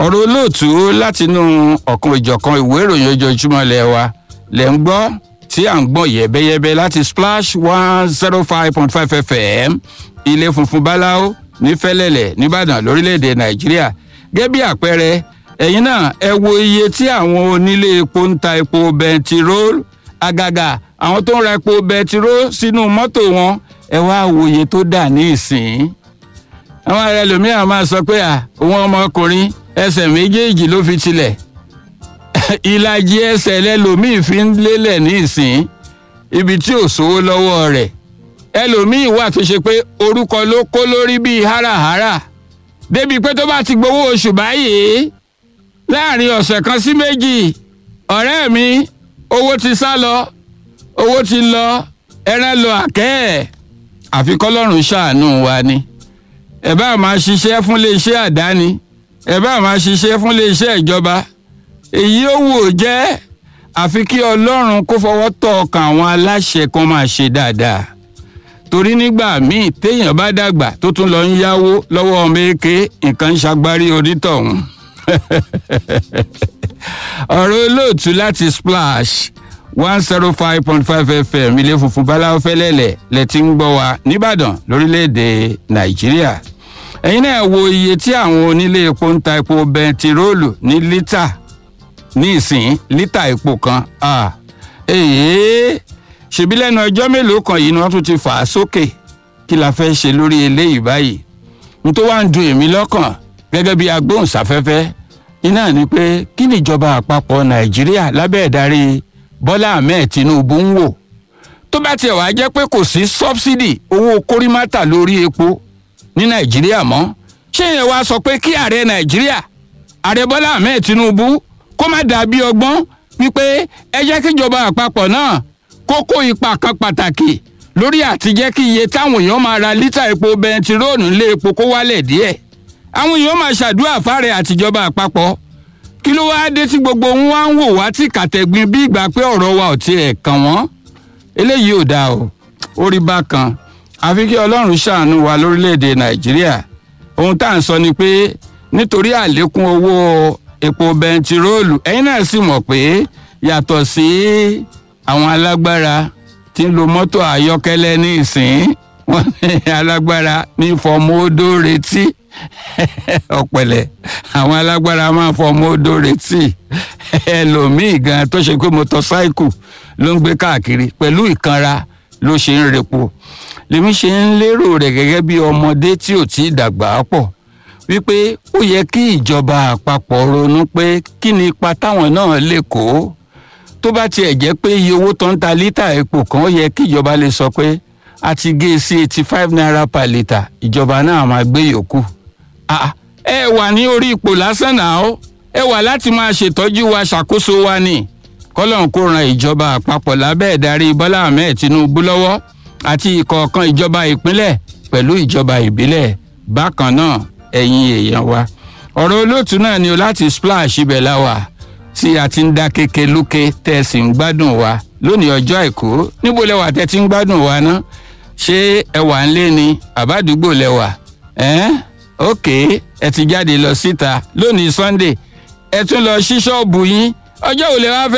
ọ̀rọ̀ olóòtú látinú ọ̀kan ìjọ̀kan ìwé ìròyìn ojoojúmọ́ lẹ̀ wa lẹ̀ ń gbọ́ tí à ń gbọ́ yẹ̀bẹ́yẹ̀bẹ́ láti splash one zero five point five fm ilé funfun báláwo ní fẹ́lẹ́lẹ̀ nìbàdàn lórílẹ̀‐èdè nàìjíríà gẹ́gẹ́ bí àpẹẹrẹ ẹ̀yin náà ẹ wo iye tí àwọn onílé epo ń ta epo bẹntiróòl àgàgà àwọn tó ń ra epo bẹntiróòl sínú mọ́tò wọn ẹ wá wo iye tó dà ní ìsìn àwọn ẹlòmíràn máa sọ pé à òun ọmọkùnrin ẹsẹ̀ méjèèjì ló fi tilẹ̀ ìlàjì ẹsẹ̀ lẹlòmíì fi ń lélẹ̀ ní ìsìn ibi tí ò sówó lọ́wọ́ rẹ̀ ẹlòmíì wà tó ṣe pé orúkọ ló kó lórí bíi háràhárà débi pé tó bá ti gbowó oṣù báyìí láàrin ọ̀sẹ̀ kan sí méjì ọ̀rẹ́ mi owó ti sá lọ owó ti lọ ẹran lọ àkẹ́ ẹ̀ àfi kọ́lọ́run ṣàánú wa ni ẹ bá máa ṣiṣẹ́ fún iléeṣẹ́ àdáni ẹ bá máa ṣiṣẹ́ fún iléeṣẹ́ ìjọba èyí ó wò jẹ́ àfi kí ọlọ́run kó fọwọ́ tọ́ ọkàn àwọn aláṣẹ kan máa ṣe dáadáa torí nígbà míì téèyàn bá dàgbà tó tún lọ ń yáwó lọ́wọ́ ọmọ èké nǹkan ń ṣagbárí onítọ̀hún ọ̀rọ̀ olóòtú láti splash one zero five point five fm ilé funfun báláwo fẹ́lẹ́lẹ̀ lẹ ti ń gbọ́ wa nìbàdàn lórílẹ̀‐èdè nàìjíríà ẹ̀yin náà wo iye tí àwọn onílé epo ń ta epo bẹntiróòlù ní lítà ní ìsìn lítà epo kan èyí ṣèbí lẹ́nu ọjọ́ mélòó kan yìí ni wọ́n tún ti fà á sókè kí la fẹ́ ṣe lórí eléyìí báyìí n tó wá ń dun èmi lọ́kàn gẹ́gẹ́ bí agbóhùnsáfẹ́fẹ́ iná ni pé kí ni ìjọba àpapọ̀ nàìjíríà lábẹ́ ìdarí bọ́lá ahmed tinubu ń wò tó bá tiẹ̀ wá jẹ́ pé kò sí sọ́bsidì owó kórìmátà lórí epo ní nàìjíríà mọ́ ṣé yẹn wá sọ pé kí ààrẹ nàìjíríà ààrẹ bọ́lá ahmed tinubu kó má dàbí ọgbọ́n wípé ẹ jẹ́ kíjọba àpapọ̀ náà kó kó ipa kan pàtàkì lórí àti jẹ́ kí iye táwọn èèyàn máa ra lítà epo bẹntiróòlù lé epo kó wálẹ̀ díẹ̀ àwọn èèyàn máa ṣàdúrà fáre àtijọba àpapọ̀ kí ló wáá dé tí gbogbo wọn wá ń wò wá tí kàtẹ́gbin bí ìgbà pé ọ̀rọ̀ wa ò tiẹ̀ kàn wọ́n eléyìí ò dáa o ó rí bákan àfi kí ọlọ́run ṣàánú wa lórílẹ̀‐èdè nàìjíríà ohun tá à ń sọ ni pé nítorí àlékún owó epo bẹntiróòlù ẹ̀yin náà sì mọ̀ pé yàtọ̀ sí àwọn alágbára tí ń lo mọ́tò ayọ́kẹ́lẹ́ ní ìsìn wọ́n ní alágbára ní fọmọ odó retí ọ̀pẹ̀lẹ̀ àwọn alágbára máa fọmọ odó retí ẹlòmíì gan tó ṣe pé mọ́tọ́sáìkù ló ń gbé káàkiri pẹ̀lú ìkanra ló ṣe ń repo lèmi ṣe ń lérò rẹ̀ gẹ́gẹ́ bí ọmọdé tí ò tí ì dàgbà pọ̀ wípé ó yẹ kí ìjọba àpapọ̀ ronú pé kí ni ipa táwọn náà lè kó tó bá tiẹ̀ jẹ́ pé iye owó tó ń ta lítà epo kan ó yẹ kí ìjọba lè sọ pé a ti gé e sí eighty five naira per litre ìjọba náà máa gbé yòókù ẹ wà ní orí ipò lásán náà ó ẹ wà láti máa ṣètọ́jú wa ṣàkóso wa ni kọ́lọ́n kó ran ìjọba àpapọ̀ lábẹ́ ìdarí bọ́lá ahmed tinubu lọ́wọ́ àti ìkọ̀ọ̀kan ìjọba ìpínlẹ̀ pẹ̀lú ìjọba ìbílẹ̀ bákan náà ẹ̀yin èèyàn wa ọ̀rọ̀ olóòtú náà ni o láti splash ibẹ̀ la wà tí a ti ń dá kéke lókè tẹ́ ẹ sì ń gbádùn wa lónìí ọjọ́ àìkú níbo lẹwà tẹ́ ti ń gbádùn wa ná ṣé ẹ wà ń lé ni àbádùgbò lẹwà ẹ́n ok ẹ ti jáde lọ síta lónìí sunday ẹ tún lọ sí ṣọ́ọ̀bù yín ọjọ́ òlẹ̀ wá fẹ́.